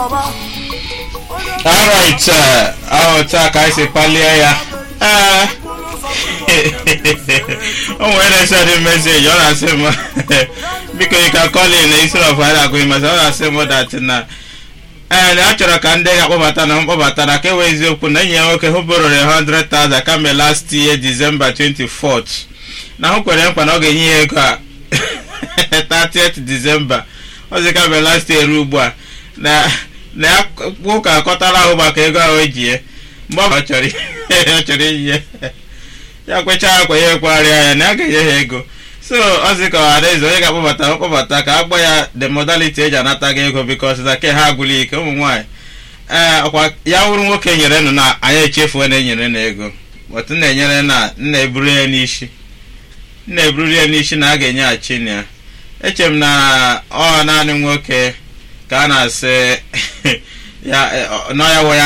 alright ahụ taa ka anyị si kpalie ya ee o nwere na-esendị meseji ọ na-asị m biko you can call in instead of anyị agụghị masị ọ na-asị m dat na ee na a chọrọ ka ndị ga-akpọbata na mkpọbata na ka ewe eziokwu na enyi ya nwoke hụbụrụrụ 100,000 kama last year December 24th na hụ kwere nkwa na ọ ga-enye ya ego a 30th December ọzi kama last year ruo ugbu a na na ya ụka akọtara ahụ maka ego ahụ eji ya mgbe ọ chọrọ ọ chọrọ iyi ya ya kwechaa akwa ya ekwegharịa ya na ya ga-enye ha ego so ọ sị ka ọhadaeze onye ga-akpọbata mkpọbata ka agba ya the modality eji anata gị ego bikos na ke ha agwụla ike ụmụ nwaanyị ee ọkwa ya wụrụ nwoke nyere nụ na anyị echefuo na enyere na ego otu na-enyere na nna eburu ya n'isi nna eburu ya n'isi na a ga-enyeghachi na ya eche m na ọ naanị nwoke ka a na-asị ya nọ ya wọ ya